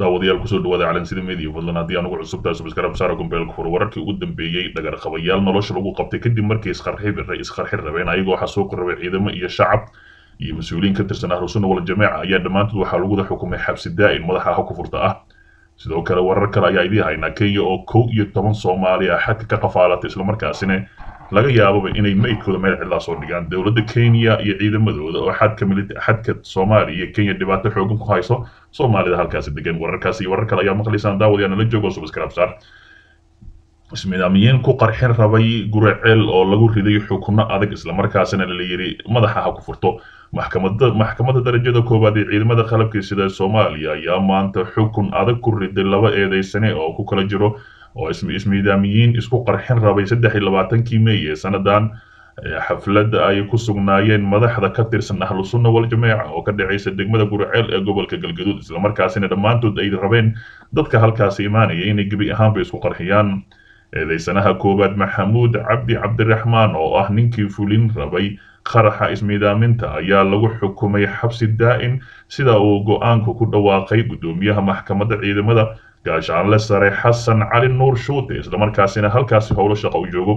daawadayaal kusoo dhawaada calansida media fadlan haddii anugu cusubtahay subscribe saara gombeelka fur wararkii ugu dambeeyey dhagarqabayaal nolosha lagu qabtay kadib markii isqarxi rabeen ayagoo xasuuqi rabay ciidamo iyo shacab iyo mas-uuliyiin ka tirsan ahlusunna wal jameeca ayaa dhammaantood waxaa laguda xukumay xabsi daa'im madaxa ha ku furta ah sidoo kale warar kale ayaa idiin haynaa kenya oo kow iyo toban soomaali ah xadka ka qafaalatay islamarkaasina laga yaababa inay meydkooda meel cidlaa soo dhigaan dowladda kenya iyo ciidamadooda oo xadka xadka soomaaliya iyo kenya dhibaato xoogan ku hayso soomaalida halkaasi degan wararkaas iyo warar kale ayaa maqlaysaan daawadayaa nala joogo subscribe saar ismidaamiyiin ku qarxin rabay guraceel oo lagu riday xukuno adag islamarkaasina la yidhi madaxa ha ku furto maxkamada maxkamadda darajada koowaad ee ciidamada qalabka sida soomaaliya ayaa maanta xukun adag ku riday laba eedeysane oo ku kala jiro oo ismidaamiyiin isku qarxin rabay saddex iyo labaatankii mey ee sanadan xafladda ay ku sugnaayeen madaxda ka tirsan ahlu sunna wal jameeca oo ka dhacaysa degmada guraceel ee gobolka galgaduud islamarkaasina dhammaantood ay rabeen dadka halkaasi imaanaya inay gebi ahaanba isku qarxiyaan eedeysanaha koowaad maxamuud cabdi cabdiraxmaan oo ah ninkii fulin rabay qaraxa ismiidaaminta ayaa lagu xukumay xabsi daa'im sida uu go-aanku ku dhawaaqay guddoomiyaha maxkamadda ciidamada gaashaanle sare xasan cali nuur shuute islamarkaasina halkaasi howlo shaqo u joogo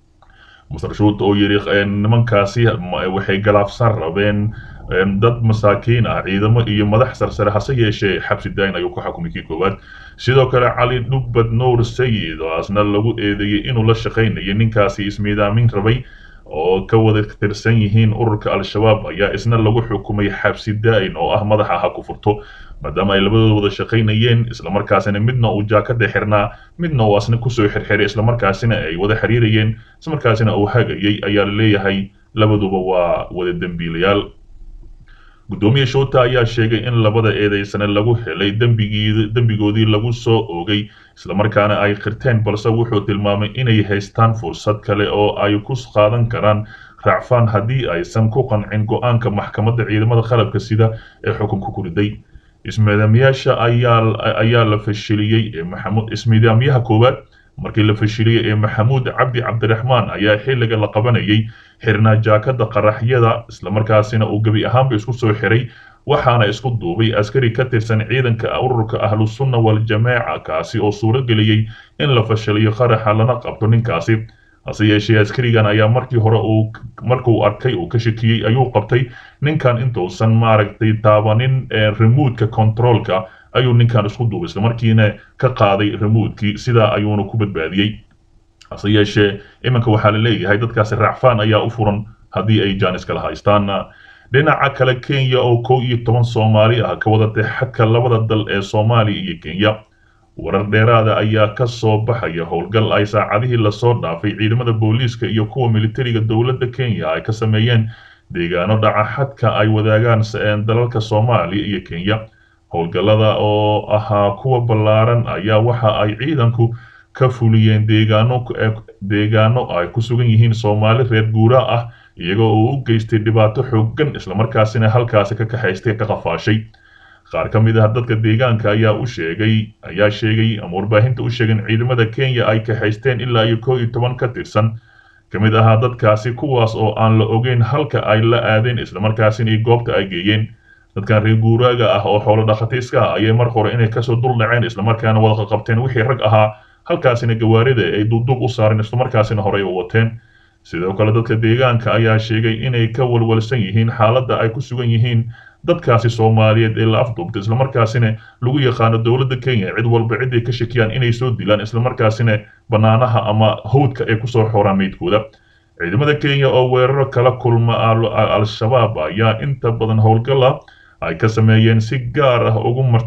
masar shuute oo yidhi nimankaasi waxay galaafsan rabeen dad masaakiin ah ciidamo iyo madax sarsare hase yeeshee xabsi daa'in ayuu ku xukumay kii koowaad sidoo kale cali dhubbad nuur sayid oo asna lagu eedeeyey inuu la shaqaynayo ninkaasi ismiidaamin rabay oo ka wada tirsan yihiin ururka al-shabaab ayaa isna lagu xukumay xabsi daa'in oo ah madaxa ha ku furto maadaama ay labadooda wada shaqaynayeen islamarkaasina midna uu jaakada xirnaa midna uu asna kusoo xirxiray islamarkaasina ay wada xiriirayeen islamarkaasina uu hagayay ayaa la leeyahay labaduba waa wada dembiilayaal guddoomiye shoota ayaa sheegay in labada eedeysane lagu helay dembigoodii lagu soo oogay islamarkaana ay qirteen balse wuxuu tilmaamay inay haystaan fursad kale oo ay ku qaadan karaan raacfaan haddii aysan ku qancin go-aanka maxkamadda ciidamada qalabka sida ee xukunka ku riday ismidaamyaasha ayaa la fashiliyey ismidaamyaha koowaad markii la fashiliyey ee maxamuud cabdi cabdiraxmaan ayaa xilliga la qabanayay xirnaa jaakada qaraxyada islamarkaasina uu gebi ahaanba isku soo xiray waxaana isku duubay askari ka tirsan ciidanka ururka ahlu sunna wal jameeca kaasi oo suuro geliyey in la fashiliyo qaraxa lana qabto ninkaasi hase yeeshee askarigan ayaa markii hore uu markuu arkay uu ka shakiyey ayuu qabtay ninkan intuusan maaragtay taabanin remoodka controolka ayuu ninkan isku duubay islamarkiina ka qaaday remoodkii sidaa ayuuna ku badbaadiyey hase yeeshee iminka waxaa la leeyahay dadkaasi raacfaan ayaa u furan haddii ay jaanis kala haystaan dhinaca kale kenya oo kow iyo toban soomaali ah ka wadatay xadka labada dal ee soomaaliya iyo kenya warar dheeraada ayaa ka soo baxaya howlgal ay saacadihii lasoo dhaafay ciidamada booliiska iyo kuwa militariga dowladda kenya ay ka sameeyeen deegaano dhaca xadka ay wadaagaan dalalka soomaaliya iyo kenya howlgallada oo ahaa kuwa ballaaran ayaa waxa ay ciidanku ka fuliyeen deegaano deegaano ay ku sugan yihiin soomaali reer guuraa ah iyagoo uu u geystay dhibaato xooggan islamarkaasina halkaasi ka kaxaystay ka qafaashay qaar ka mid ah dadka deegaanka ayaa u sheegay ayaa sheegay ama warbaahinta u sheegeen ciidamada kenya ay kaxaysteen ilaa iyo kow iyo toban ka tirsan ka mid ahaa dadkaasi kuwaas oo aan la ogeyn halka ay la aadeen islamarkaasina iyo goobta ay geeyeen dadkan reer guuraaga ah oo xoolo dhakhatayska ah ayay mar hore inay kasoo dul dhaceen islamarkaana wada qaqabteen wixii rag ahaa halkaasina gawaarida ay duubduub u saareen islamarkaasina horey u wateen sidoo kale dadka deegaanka ayaa sheegay inay ka walwalsan yihiin xaaladda ay ku sugan yihiin dadkaasi soomaaliyeed ee la afduubtay islamarkaasina lagu yaqaano dowladda kenya cid walba ciday ka shakiyaan inay soo dilaan islamarkaasina bannaanaha ama hawdka ay kusoo xooraan meydkooda ciidamada kenya oo weeraro kala kulma al-shabaab ayaa inta badan howlgala ay ka sameeyeen si gaar ah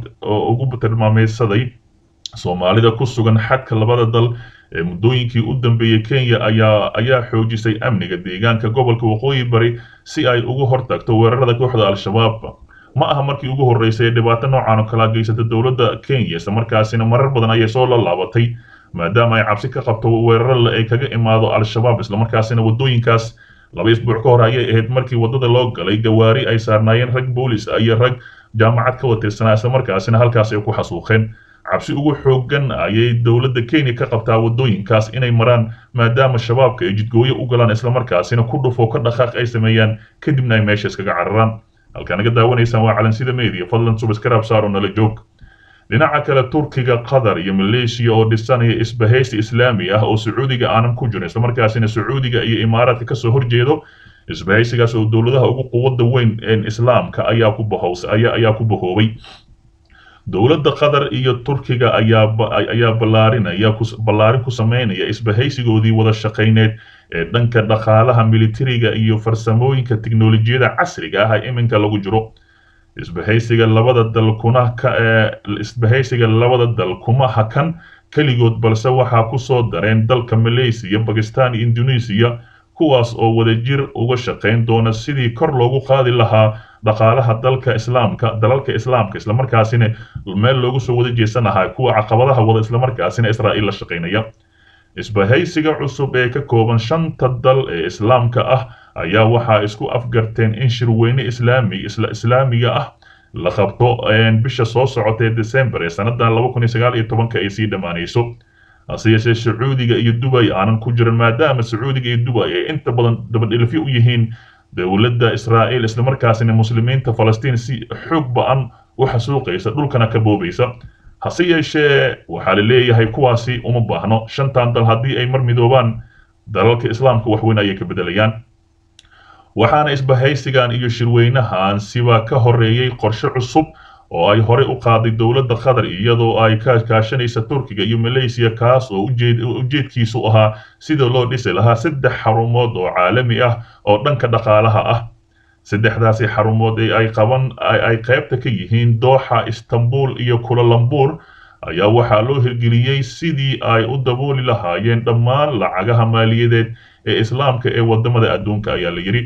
ugu tilmaameysaday soomaalida ku sugan xadka labada dal ee muddooyinkii u dambeeyey kenya ayaa ayaa xoojisay amniga deegaanka gobolka waqooyi bari si ay ugu hortagto weerarada kooxda al-shabaab ma aha markii ugu horreysay ee dhibaato noocan oo kala geysata dowladda kenya islamarkaasina marar badan ayay soo laalaabatay maadaama ay cabsi ka qabto weeraro ay kaga imaado al-shabaab islamarkaasina waddooyinkaas laba isbuuc ka hor ayay ahayd markii waddada loo galay gawaari ay saarnaayeen rag boolis iyo rag jaamacad ka watirsanaa islamarkaasina halkaas ay ku xasuuqeen cabsi ugu xooggan ayay dowladda kenya ka qabtaa waddooyinkaas inay maraan maadaama shabaabka ay jidgooyo u galaan islamarkaasina ku dhufo ka dhaqaaq ay sameeyaan kadibna ay meesha iskaga cararaan halkaa naga daawanaysaan waa calansida media fadlan subscribe saaro nala joog dhinaca kale turkiga qatar iyo maleeshiya oo dhisanaya isbahaysi islaami ah oo sacuudiga aanan ku jirin islamarkaasina sacuudiga iyo imaaraadka kasoo horjeedo isbahaysigaas oo dowladaha ugu quwadda weyn islaamka ayaa ku bahows ayaa ku bahoobay dowladda qatar iyo turkiga ayaa ayaa ballaarinaya ballaarin ku sameynaya isbahaysigoodii wada shaqayneed ee dhanka dhaqaalaha militariga iyo farsamooyinka tiknolojiyada casriga ah ee iminka lagu jiro isbahaysiga labada dal kuna ka isbahaysiga labada dal kuma hakan keligood balse waxaa ku soo dareen dalka malaysiya bakistan iyo indonesia kuwaas oo wadajir uga shaqayn doona sidii kor loogu qaadi lahaa dhaqaalaha dalka islaamka dalalka islaamka islamarkaasina meel loogu soo wada jeesanahaa kuwa caqabadaha wada islamarkaasina israa'iil la shaqaynaya isbahaysiga cusub ee ka kooban shanta dal ee islaamka ah ayaa waxaa isku afgarteen in shirweyne islaami islaamiga ah la qabto bisha soo socota ee december ee sannadan laba kun iyo sagaal iyo tobanka ay sii dhammaanayso hase yeeshee sacuudiga iyo dubay aanan ku jirin maadaama sacuudiga iyo dubay ay inta badan dabadhilifyo u yihiin dowladda israa'iil islamarkaasina muslimiinta falastiin si xoog ba-an u xasuuqaysa dhulkana ka boobaysa hase yeeshee waxaa la leeyahay kuwaasi uma baahno shantan dal haddii ay mar midoobaan dalalka islaamka waxweyn ayay ka bedelayaan waxaana isbahaysigan iyo shirweynahan siba ka horeeyey qorshe cusub oo ay horey u qaaday dowladda qatar iyadoo ay ka kaashanaysa turkiga iyo malaysiya kaas oo ujeedkiisu ahaa sida loo dhisi lahaa saddex xarumood oo caalami ah oo dhanka dhaqaalaha ah saddexdaasi xarumood ee ay qaban ay qaybta ka yihiin dooxa istanbul iyo kulalambur ayaa waxaa loo hirgeliyey sidii ay u dabooli lahaayeen dhammaan lacagaha maaliyadeed ee islaamka ee wadamada adduunka ayaa la yidhi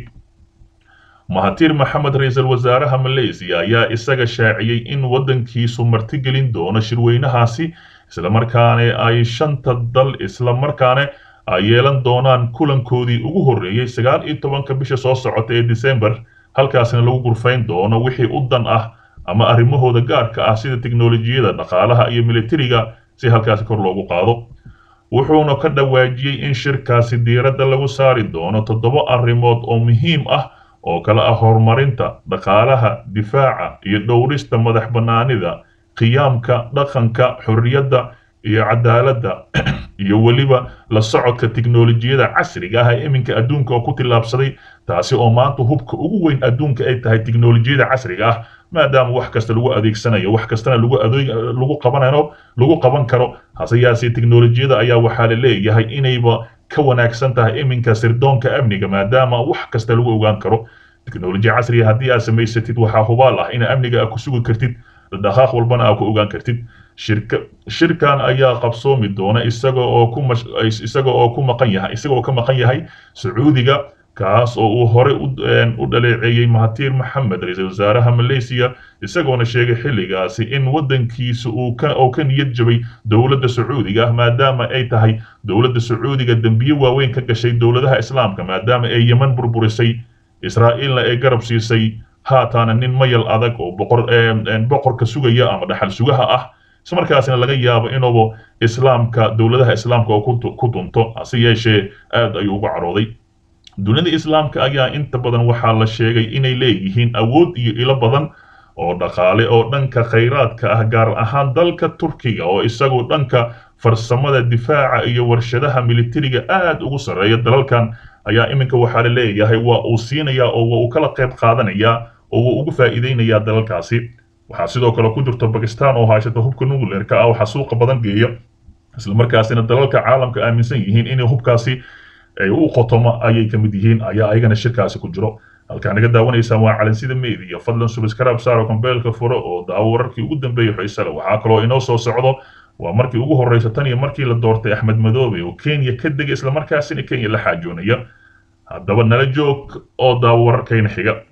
mahatir maxamed ra-iisul wasaaraha malaysiya ayaa isaga shaaciyey in waddankiisu martigelin doono shirweynahaasi islamarkaana ay shanta dal islamarkaana ay yeelan doonaan kulankoodii ugu horreeyey sagaal iyo tobanka bisha soo socota ee december halkaasina lagu gurfayn doono wixii u dan ah ama arrimahooda gaarka ah sida tiknolojiyada dhaqaalaha iyo militariga si halkaasi kor loogu qaado wuxuuna ka dhawaajiyey in shirkaasi diiradda lagu saari doono toddoba arrimood oo muhiim ah oo kale ah horumarinta dhaqaalaha difaaca iyo dhowrista madax bannaanida qiyaamka dhaqanka xorriyadda iyo cadaaladda iyo weliba la socodka tiknolojiyada casriga ah ee iminka adduunka oo ku tillaabsaday taasi oo maanta hubka ugu weyn adduunka ay tahay tiknolojiyada casriga ah maadaama wax kasta lagu adeegsanayo wax kastana lagu adeeg lagu qabanayo lagu qaban karo hase yaasee tiknolojiyada ayaa waxaa la leeyahay inayba ka wanaagsan tahay iminka sirdoonka amniga maadaama wax kasta lagu ogaan karo teknolojiya casriga haddii aad samaysatid waxaa hubaal ah ina amniga aad ku sugi kartid dhaqaaq walbana aad ku ogaan kartid shirka shirkan ayaa qabsoomi doona isaga oo ku isaga oo ku maqan yahay isaga oo ka maqan yahay sacuudiga kaas oo uu hore u dhaleeceeyey mahatir maxamed ra-iisul wasaaraha malaysiya isagoona sheegay xilligaasi in waddankiisa uu ka oo ka niyad jabay dowladda sacuudiga ah maadaama ay tahay dowladda sacuudiga dembiye waaweyn ka gashay dowladaha islaamka maadaama ay yeman burburisay israa'iilna ay garab siisay haataana nin mayal adag oo boqor boqorka sugaya ama dhaxal sugaha ah islamarkaasina laga yaabo inuuba islaamka dowladaha islaamka oo ku dunto hase yeeshee aad ayuu uga carooday dunida islaamka ayaa inta badan waxaa la sheegay inay leeyihiin awood iyo ilo badan oo dhaqaale oo dhanka khayraadka ah gaar ahaan dalka turkiga oo isagu dhanka farsamada difaaca iyo warshadaha militariga aad ugu sarreeya dalalkan ayaa iminka waxaa la leeyahay waa uu siinayaa oo waa uu kala qayb qaadanayaa oo waa ugu faa'iideynayaa dalalkaasi waxaa sidoo kale ku jirta bakistan oo haysata hubka nuclearka ah waxaa suuqa badan geeya islamarkaasina dalalka caalamka aaminsan yihiin inay hubkaasi ay u qotomo ayay ka mid yihiin ayaa ayagana shirkaasi ku jiro halkaa naga daawanaysaan waa calansida media fadlan subscribe saaro kombeelka furo oo daawo wararkii ugu dambeeyay xiisale waxaa kaloo inoo soo socdo waa markii ugu horreysa tan iyo markii la doortay axmed madoobe oo kenya ka degay islamarkaasina kenya la xaajoonaya haddaba nala joog oo daawo wararkayna xiga